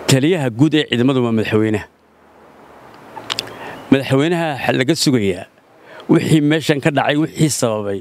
taliyaha guud ee ciidamadu waa madaxweynaha madaxweynaha waxaa laga sugayaa wixii meeshan ka dhacay wixii sababay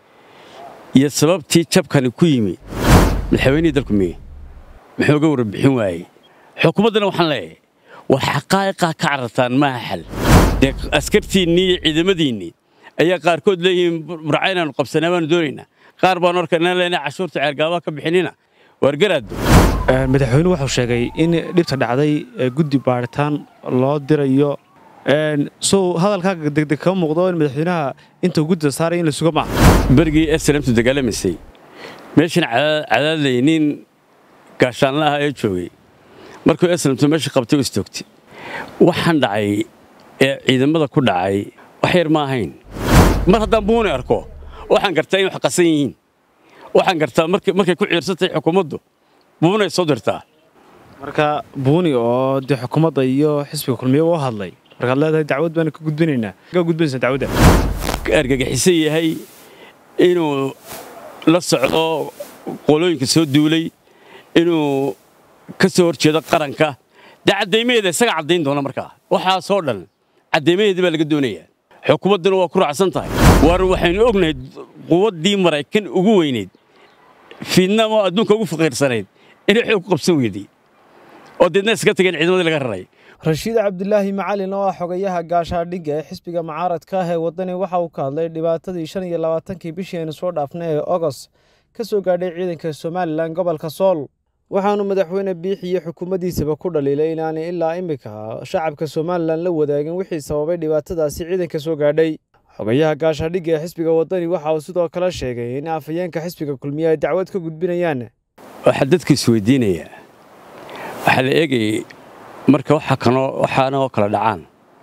iyo sababtii jabkani ku yimi madaxweynihii dalku miye muxuu uga warbixin waayey xukuumaddana waxaan leeyahay war xaqaa'iqaa ka carartaan maaha xal dee askartiinnii iyo ciidamadiinnii ayaa qaarkood leeyihiin burca inaannu qabsanaa baanu doonaynaa qaar baan orkanaa leenahay cashuurta ceergaabaa ka bixinina waargaraaddo madaxweynuhu wuxuu sheegay in dhibta dhacday guddi baadhitaan loo dirayo sow hadalkaaga degdeg kama muuqdo in madaxweynaha intuu guddida saaray in la suga maaha berigii eslamtu dagaalamaysay meeshan cadaadlay nin gaashaanla ah ee joogay markuu eslamtu meesha qabtay u istoogtay waxaan dhacay ee ciidamada ku dhacay wax yar ma ahayn mar haddaan buuni arko waxaan gartaa in wax qasan yihiin waxaan gartaa markay ku ciirsantay xukuumaddu buunay soo dirtaa marka buuni oo dee xukuumadda iyo xisbiga kulmiye u hadlay markaad leedahay dacwad baanu ka gudbinaynaa kaa gudbinaysaa dacwadda argagixisan yahay inuu la socdo qolooyinka soo duulay inuu ka soo hor jeedo qaranka dee caddaymaheeda isaga caddayn doona markaa waxaasoo dhan caddaymaheeda baa laga doonayaa xukuumadduna waa ku raacsan tahay waar waxaynu ognahay quwaddii maraykan ugu weynayd fiidnaam oo adduunka ugu faqiirsanayd inay xoog ku qabsan weyday oo deedna iska tageen ciidamadii laga raray rashiid cabdilaahi macalin oo ah xogayaha gaashaadhigga ee xisbiga mucaaradka ah ee waddani waxa uu ka hadlay dhibaatadii shan iyo labaatankii bishii aynu soo dhaafnay ee ogos ka soo gaadhay ciidanka somalilan gobolka sool waxaanu madaxweyne biix iyo xukuumaddiisaba ku dhaliilay inaanay ilaa iminka shacabka somalilan la wadaagin wixii sababay dhibaatadaasi ciidanka soo gaadhay xogayaha gaashaadhigga ee xisbiga waddani waxa uu sidoo kale sheegay in afhayeenka xisbiga kulmiye ay dacwad ka gudbinayaan waxaa dadku isweydiinayaa waxaa la eegayay marka waxaana oo kala dhacaan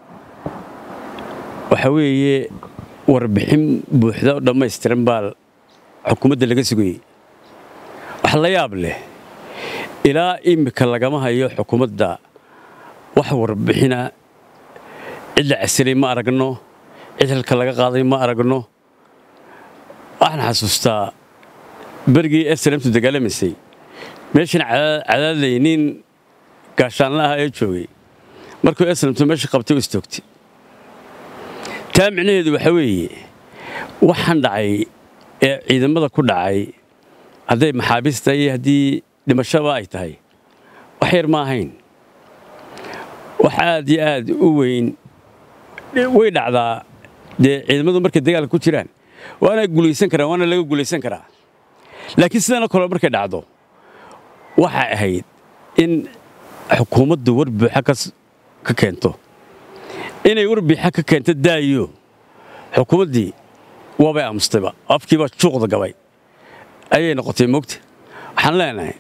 waxa weeye warbixin buuxda oo dhammaystiran baa xukuumadda laga sugayey wax la yaab leh ilaa immika lagama hayo xukuumadda wax warbixina cid la casilay ma aragno cid halka laga qaaday ma aragno waxaan xasuustaa berigii eslamtu dagaalamaysay meeshan cadaadlay nin gaashaanla ah ee joogay markuu eslamtu meesha qabtay u istoogtay taa micnaheedu waxaa weeye waxaan dhacay ee ciidamada ku dhacay hadday maxaabiista iyo haddii dhimashaba ay tahay wax yar ma ahayn wax aad iyo aad u weyn way dhacdaa dee ciidamadu markay dagaalka ku jiraan waana guulaysan karaan waana laga guulaysan karaa laakiin sidanoo kale markay dhacdo waxay ahayd in xukuumaddu war buuxa ka keento inay war buuxa ka keento daayo xukuumaddii waabay aamustayba afkiibaa juuqda gabay ayay noqotay moogta waxaan leenahay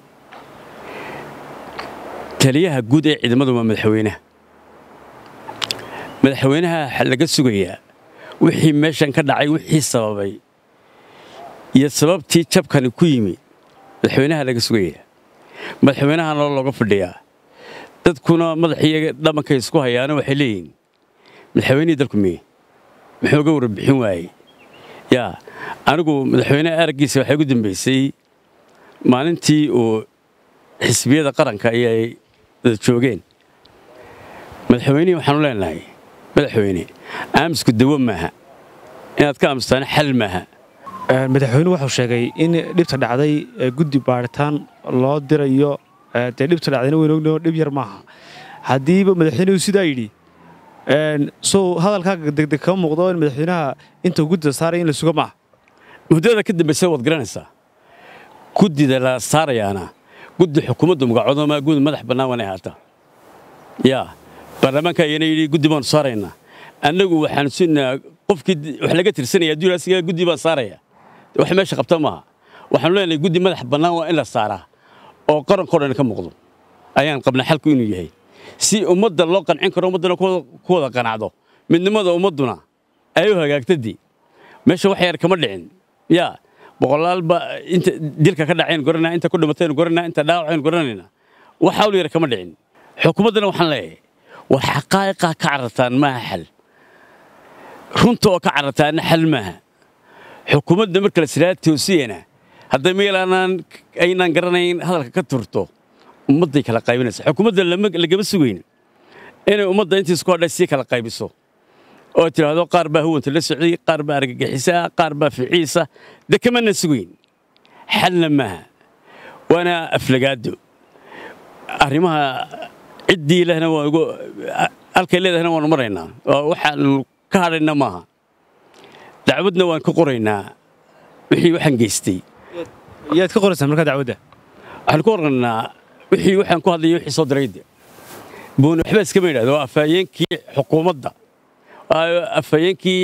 taliyaha guud ee ciidamadu waa madaxweynaha madaxweynaha waxaa laga sugayaa wixii meeshan ka dhacay wixii sababay iyo sababtii jabkani ku yimi madaxweynaha laga sugayaa madaxweynahana looga fadhiyaa dadkuna madaxiiyo dhammankay isku hayaana waxay leeyihiin madaxweynihii dalku miye muxuu uga warbixin waayey yaa anigu madaxweynaha araggiisa waxay ugu dambaysay maalintii uu xisbiyada qaranka ayay wada joogeen madaxweynihii waxaanu leenahay madaxweyne aamusku dawo maaha inaad ka aamustaana xal maaha madaxweynuhu wuxuu sheegay in dhibta dhacday guddi baadhitaan loo dirayo dee dhibta dhacdayna waynu ogno dhib yar maaha haddiiba madaxweynuhu sidaa yidhi sow hadalkaaga degdeg kama muuqdo in madaxweynaha intuu guddida saaray in la suga maaha muddada ka dambaysa waad garanaysaa guddida la saarayaana guddi xukuumaddu magacooda gud madax bannaan waanay ahaataa yaa baarlamaanka ayana yidhi guddi baanu saaraynaa annagu waxaan sunnaa qofkii wax laga tirsanaya adduunyaasiga guddi baan saaraya wax meesha qabta maaha waxaanu leenahay guddi madax bannaan waa in la saaraa oo qarankao dhan ka muuqdo ayaan qabnaa xalku inuu yahay si ummadda loo qancin karo ummaddana ku wada qanacdo midnimada ummadduna ay u hagaagtadii meesha wax yar kama dhicin yaa boqolaalba inta dilka ka dhacaynu garanaa inta ku dhimataynu garanaa inta dhaawacaynu garanayna wax hawl yar kama dhicin xukuumaddana waxaan leeyahay war xaqaa'iqaa ka carartaan maaha xal runta oo ka carartaana xal maaha xukuumadda marka la siraa toosiyana hadday meel aanaan aynaan garanayn hadalka ka turto ummadday kala qaybinaysa xukuumadda lagama sugayn inay ummadda intii isku hadhay sii kala qaybiso oo tidhaahdo qaar baa huwanta la socday qaar baa argagixisaa qaar baa ficiisa de kamana sugayn xalna maaha waana aflagaado arrimaha ciddii lehna waa ugu halkay leedahayna waanu maraynaa oo waxaanu ka hadhayna maaha dacwadna waan ka qoraynaa wixii waxaan geystay yaad ka qoraysaa markaa dacwadda waxaan ku qorannaa wixii waxaan ku hadlayay wixii soo dirayde buuni waxba iskama yidhahdo waa afhayeenkii xukuumadda afhayeenkii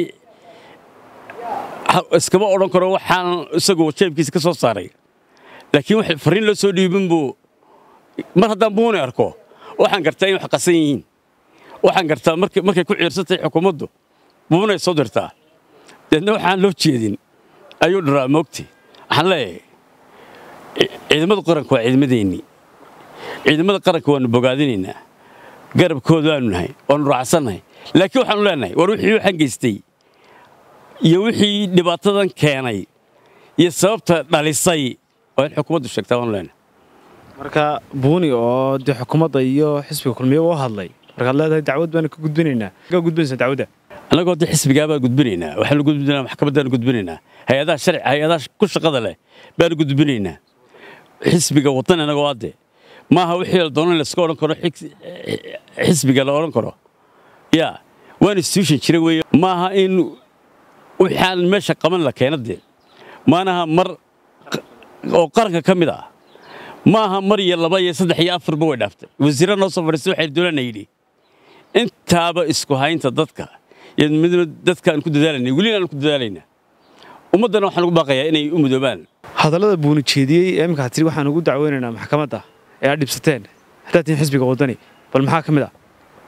iskama odhan karo waxaan isagu jeebkiisa ka soo saaray laakiin wax fariin loo soo dhiibin buu mar haddaan buuni arko waxaan gartaa in wax qasan yihiin waxaan gartaa markay ku ciirsantay xukuumaddu buunay soo dirtaa deedna waxaan loo jeedin ayuu dharaa moogti waxaan leeyahay ciidamada qaranka waa ciidamadeennii ciidamada qaranka waannu bogaadinaynaa garabkooda waanu nahay waannu raacsannahay laakiin waxaanu leenahay war wixii waxaan geystay iyo wixii dhibaatadan keenay iyo sababta dhalisay waa in xukuumaddu sheegtaa waanu leenahay marka buuni oo dee xukuumadda iyo xisbiga kulmiye u hadlay markaad leedahay dacwad baanu ka gudbinaynaa kaa gudbinaysaa dacwadda annagoo de xisbigaa baan gudbinaynaa waxaanu gudbinaynaa maxkamaddaanu gudbinaynaa hay-adaha sharci hay-adaha ku shaqada leh baanu gudbinaynaa xisbiga wadan annagoo adde maaha wixii la doono in layska odhan karo xisbiga la odhan karo yaa waan institution jira weeye maaha in waxaan meesha qaban la keena dee maanaha mar oo qaranka ka mid ah maaha mar iyo laba iyo saddex iyo afarba way dhaaftay wasiirra noo soo fadhiistay waxay doonana yidhi intaaba isku haynta dadka iyo midna dadka aan ku dadaalanay welina aan ku dadaalaynaa ummaddana waxaan ugu baaqayaa inay u mudoobaan hadallada buuni jeediyey ee imminkaa tiri waxaan ugu dacweynaynaa maxkamadda ee aad dhibsateen haddaad tihiin xisbiga waddani bal maxaa ka mid ah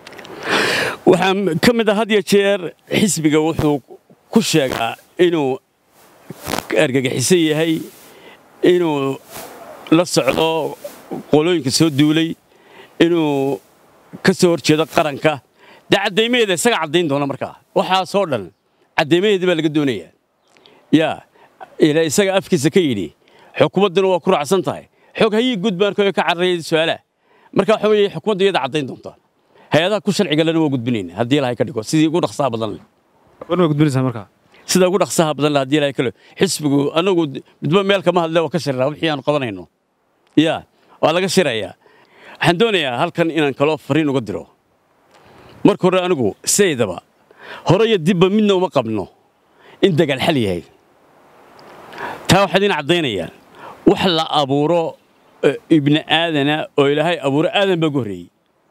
waxaa ka mid ah had iyo jeer xisbiga wuxuu ku sheegaa inuu argagixisan yahay inuu la socdo qolooyinka soo duulay inuu ka soo hor jeedo qaranka dee caddaymaheeda isaga caddayn doona markaa waxaasoo dhan caddaymaheeda baa laga doonayaa yaa ilaa isaga afkiisa ka yidhi xukuumadduna waa ku raacsan tahay xoog hayii gudbaan ka cararayay su'aalaha marka waxa weeye xukuumaddu iyada caddayn doontaa hay-adaha ku sharciga lena waa gudbinaynaa haddii ilahay ka dhigo sidii ugu dhaqsaha badan leh war ma gudbinaysaa markaa sida ugu dhaqsaha badan leh haddii ilahay ka dhigo xisbigu annagu midba meel kama hadle waa ka shirraa wixii aanu qabanayno yaa waa laga shirayaa waxaan doonayaa halkan inaan kaloo fariin uga diro marka hore anigu sidaydaba hore iyo dibba midna uma qabno in dagaal xal yahay taa waxaa idin caddaynayaan wax la abuuro ibni aadana oo ilaahay abuuro aadan baa ugu horreeyey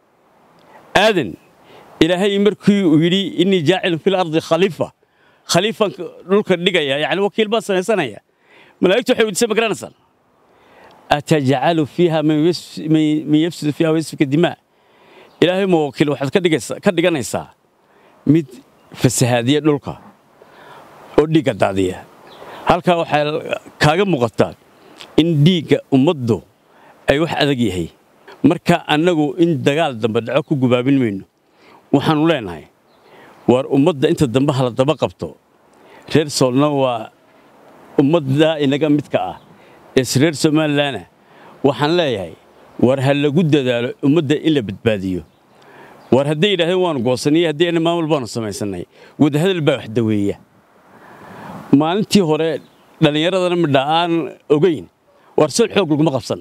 aadan ilaahay markii uu yidhi innii jaacilun fil ardi khaliifa khaliifan dhulka dhigaya yacni wakiil baan samaysanaya malaa'igtu waxay weydiisay ma garanaysaan atajcalu fiiha man yafsidu fiiha wayasfika dimaa ilaahay ma wakiil waxaad ka dhiganaysaa mid fasahaadiya dhulka oo dhiigga daadiya halkaa waxaa kaaga muuqataa in dhiigga ummaddu ay wax adag yahay marka annagu in dagaal dambe dhaco ku gubaabin mayno waxaannu leenahay waar ummadda inta dambe hala daba qabto reer soolna waa ummadda inaga midka ah ee reer somalilanna waxaan leeyahay war ha lagu dadaalo ummadda in la badbaadiyo war hadday yidhahdeen waanu goosannay haddii ana maamul baanu samaysannay wadahadal baa wax daweeya maalintii hore dhallinyaradana midha aan ogayn war sool xoog laguma qabsan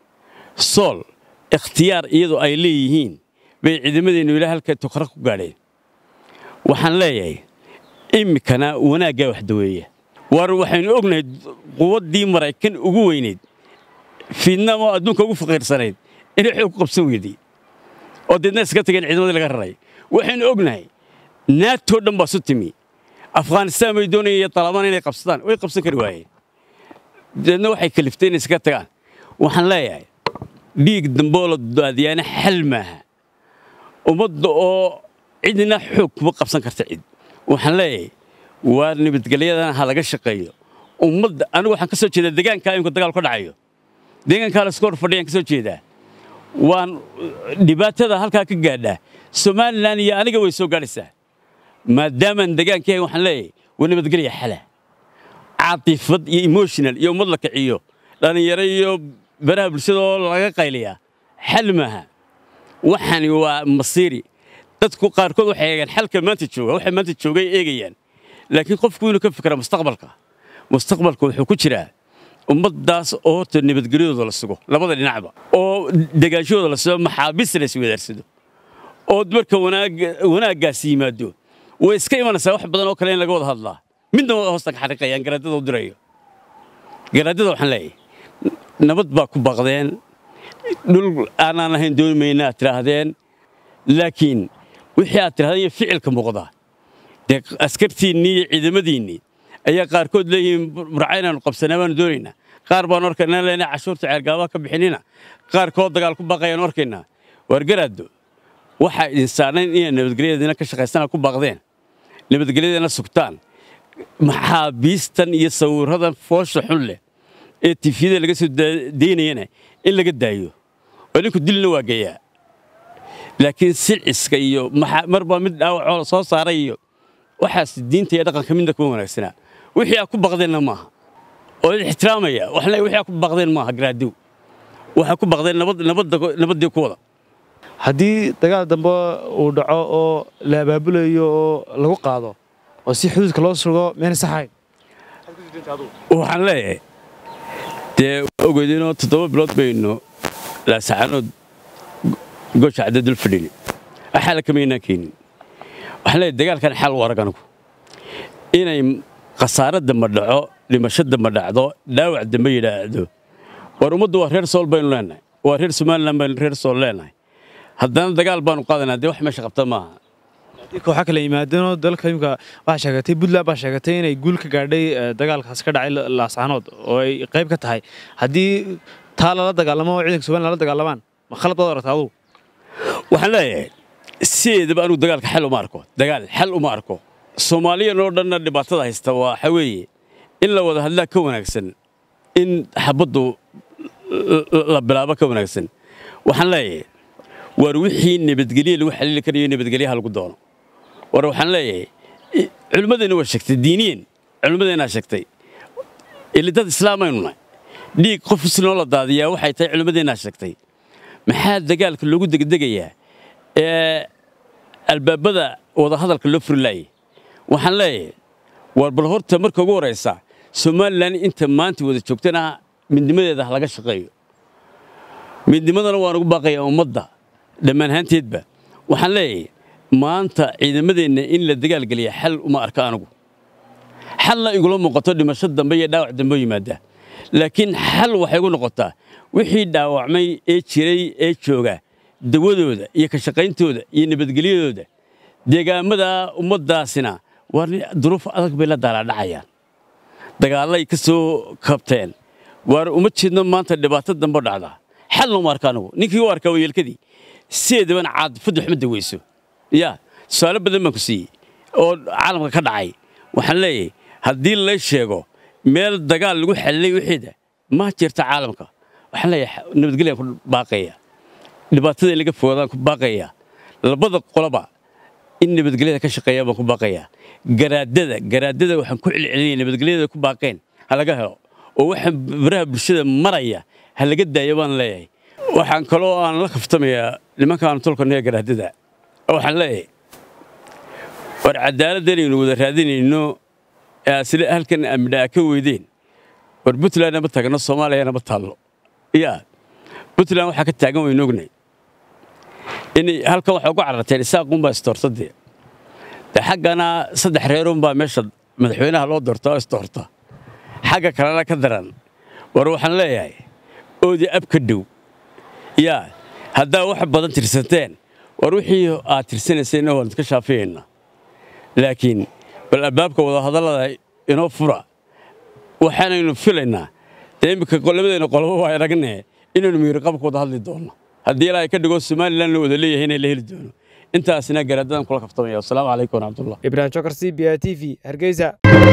sool ikhtiyaar iyadoo ay leeyihiin bay ciidamadeennu ilaa halka tokara ku gaadheen waxaan leeyahay iminkana wanaaggaa wax daweeya war waxaynu ognahay quwaddii maraykan ugu weynayd fiidnaam oo adduunka ugu faqiirsanayd inay xoog ku qabsan weydey oo deedna iska tageen ciidamadii laga raray waxaynu ognahay naatoo dhan baa su timi afghanistaan bay doonayeen iyo talabaan inay qabsadaan way qabsan kari waayeen deedna waxay kaliftay inay iska tagaan waxaan leeyahay dhiig dambeoo la daadiyaana xal maaha ummadda oo cidina xoog kuma qabsan karta cid waxaan leeyahay waa nabadgelyadana ha laga shaqeeyo ummadda anigu waxaan ka soo jeedaa deegaankaa imika dagaal ka dhacayo deegaankaa laisku hor fadhiyaan ka soo jeedaa waan dhibaatada halkaa ka gaadhaa somalilan iyo aniga way soo gaadhaysaa maadaamaan degaankahay waxaan leeyahay waa nabadgelya xala caatifad iyo emotional iyo ummad la kiciyo dhallinyaro iyo baraha bulshada oo laga qayliyaa xal maaha waxani waa masiiri dadku qaarkood waxay eegaan xalka maanta jooga waxay maanta joogay eegayaan laakiin qofku inuu ka fikra mustaqbalka mustaqbalka wuxuu ku jiraa ummaddaas oo horta nabadgelyadooda la sugo labada dhinacba oo degaanshahooda la sugo maxaabiis la iswadaarsado oo marka wanaaggaas yimaado way iska imanaysaa wax badan oo kale in laga wada hadlaa midna hoosta ka xariiqayaan garaadada u dirayo garaadada waxaan leeyahay nabad baa ku baaqdeen dhul aanaan ahayn dooni mayna aad tidhaahdeen laakiin wixii aad tidhahdeen iyo ficilka muuqdaa dee askartiinnii iyo ciidamadiinnii ayaa qaarkood leeyihiin burca inaanu qabsanaa baanu doonaynaa qaar baanu arkaynaa leenahay cashuurta ceergaabaa ka bixinina qaarkood dagaal ku baaqayaanu arkaynaa waar garaaddo waxaa idin saarnayn inaad nabadgelyadina ka shaqaysana ku baaqdeen nabadgelyadina sugtaan maxaabiistan iyo sawirradan foosha xun leh ee tifyada laga soo daynayana in laga daayo oo ninku dilna waa geeyaa laakiin silciska iyo marbaa mid dhaawacoo soo saaray iyo waxaas diinta iyo dhaqanka midna kuma wanaagsanaa wixii aad ku baqdeenna maaha oo ixtiraamaya waxaan leeyahay wixii aad ku baqdeen maaha garaadow waxaa ku baqdeen nabaddii ku wada haddii dagaal dambe uu dhaco oo la abaabulayo oo lagu qaado oo si xuduudka loo sugo meenay saxayn waxaan leeyahay dee waa ogeydinoo toddoba bilood baynu laasaxanood goosha cadda dul fadhini xaala kamaynaan keenin waxaan leeyahay dagaalkan xal u arag anigu inay khasaaro damba dhaco dhimasho damba dhacdo dhaawac dambe yidhaahdo war ummaddu waa reer sool baynu leenahay waa reer somalilan baynu reer sool leenahay haddana dagaal baanu qaadanaa dee wax meesha qabta maaha kooxa kale yimaadeenoo dalka imika waxaa sheegatay puntland baa sheegatay inay guul ka gaadhay dagaalkaas ka dhacay laascaanood oo ay qayb ka tahay haddii taa lala dagaalamo oo ciidanka somalilan lala dagaalamaan ma khalad baad aragta adugu waxaan leeyahay sideedaba anigu dagaalka xal uma arko dagaal xal uma arko soomaaliyan oo dhanna dhibaatada haysta waxa weeye in la wada hadlaa ka wanaagsan in xabaddu la bilaabo ka wanaagsan waxaan leeyahay war wixii nabadgelye lagu xaliili karayo nabadgelyaha lagu doono war waxaan leeyahay culimmadeenna waa sheegtay diiniyan culimmadeennaa sheegtay ili dad islaamaynu nahay dhiig qof isnoo la daadiyaa waxay tahay culimmadeennaa sheegtay maxaa dagaalka loogu degdegayaa ee albaabada wadahadalka loo furi laayay waxaan leeyahay war bal horta marka ugu horraysa somalilan inta maanta wada joogtana midnimadeeda ha laga shaqeeyo midnimadana waan ugu baaqayaa ummadda dhammaan ahaanteedba waxaan leeyahay maanta ciidamadeenna in la dagaalgeliya xal uma arka anigu xalna igula muuqato dhimasho dambe iyo dhaawac dambe yimaada laakiin xal waxay igu noqotaa wixii dhaawacmay ee jiray ee jooga dawadooda iyo ka shaqayntooda iyo nabadgelyadooda deegaamada ummaddaasina waa duruuf adag bay la daalaadhacayaan dagaallay ka soo kabteen waar uma jeedno maanta dhibaato dambe dhacda xalna uma arka anigu ninkii u arkaa wayeelkadii sideedabana caadifaddu waxma daweyso yaa su-aalo badan baan ku siiyey oo caalamka ka dhacay waxaan leeyahay haddii lay sheego meel dagaal lagu xallilay wixeeda ma jirta caalamka waxaan leeyahay nabadgelyaan ku baaqaya dhibaatada in laga fogaadaan ku baaqaya labada qoloba in nabadgelyada ka shaqeeya baan ku baaqayaa garaadada garaadada waxaan ku celcelinaya nabadgelyada ku baaqeen ha laga helo oo waxaan baraha bulshada maraya ha laga daayo baan leeyahay waxaan kaloo aan la kaftamayaa nimankaan tolkanaya garaadada waxaan leeyahay war cadaaladda inaynu wada raadinayno ee asle halkan amidhaa ka weydeen war puntlandna ma taagno soomaaliyana ma taallo yaa puntland waxaa ka taagan waynu ognay inay halkan waxay ugu cararteen isaaquunbaa istoortadee de xaggana saddex reerunbaa meesha madaxweynaha loo doorta oo isdoorta xagga kalena ka daran war waxaan leeyahay oodii ab ka dhow yaa haddaa wax badan tirsanteen war wixii aad tirsanaysayna waan iska shaafiyaynaa laakiin bal albaabka wadahadallada inoo fura waxaanaynu filaynaa dee immika labadeena qolobo waa aragnee inaynu miiriqabka wada hadli doonno haddii ilaahay ka dhigo somalilan la wada leeyahay inay la heli doono intaasina garaadadan kula kaftamaya wasalaamu calaykum waraxmatullah ibrahim jokar c b a t v hargeysa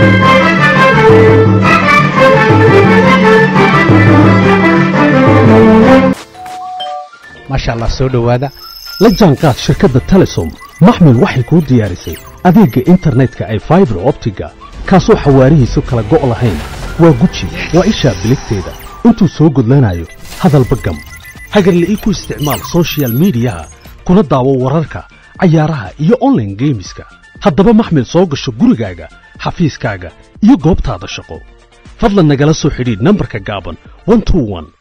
maasha allah soo dhowaada la jaanqaad shirkadda telesom maxmil waxay kuu diyaarisay adeegga internetka ay faibar optiga kaasoo xawaarihiisu kala go' lahayn waa guji waa ishaa biligteeda intuu soo gudlanayo hadalba gam hagarle ii ku isticmaal soshiyal miidiyaha kuna daawo wararka cayaaraha iyo onlaine geemiska haddaba maxmil soo gasho gurigaaga xafiiskaaga iyo goobtaada shaqo fadlan nagala soo xidhiidh nambarka gaaban